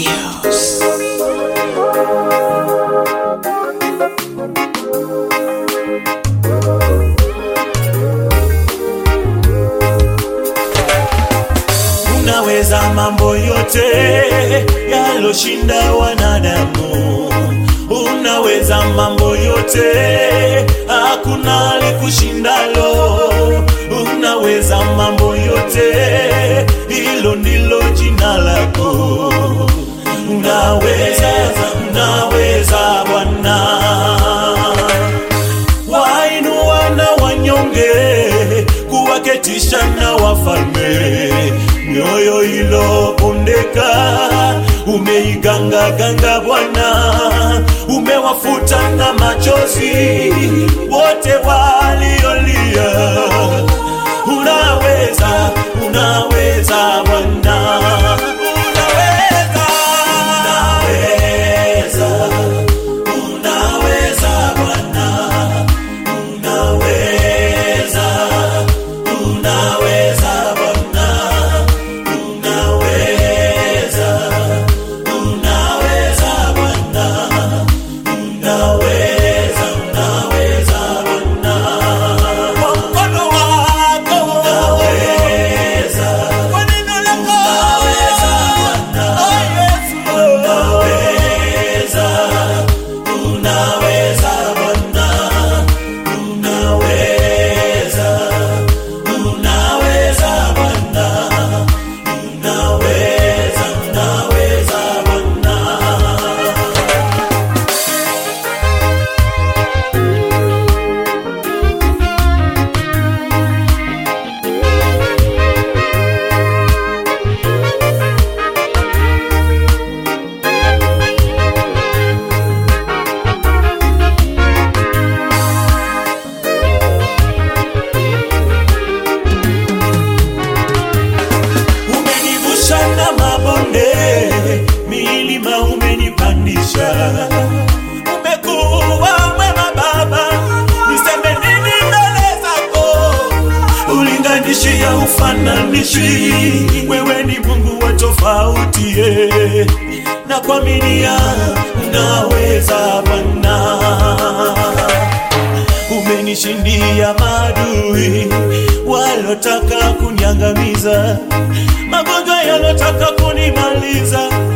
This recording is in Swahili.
Studios. Unaweza mambo yote yaloshinda wanadamu, unaweza mambo yote, hakuna likushindalo. Unaweza mambo yote, hilo ndilo jina lako. Unaweza, unaweza Bwana wainua na wanyonge, kuwaketisha na wafalme. Mioyo ilopondeka umeiganga ganga Bwana, umewafuta na machozi wote waliolia. Unaweza, unaweza Bwana, unaweza, unaweza, unaweza Bwana. Unaweza, unaweza Bwana, unaweza, unaweza Bwana, unaweza, unaweza Bwana, kwa mkono wako unaweza, kwa neno lako unaweza Bwana, oh Yesu, unaweza, unaweza Bwana unaweza, unaweza Bwana, unaweza, unaweza Bwana. umenivusha na mabonde, milima umenipandisha. Umekuwa mwema Baba, niseme nini mbele zako? Ulinganishi ya ufananishi, wewe ni Mungu wa tofauti eh. na kuaminia unaweza Bwana umenishindia maadui walotaka kuniangamiza, magonjwa yalotaka kunimaliza,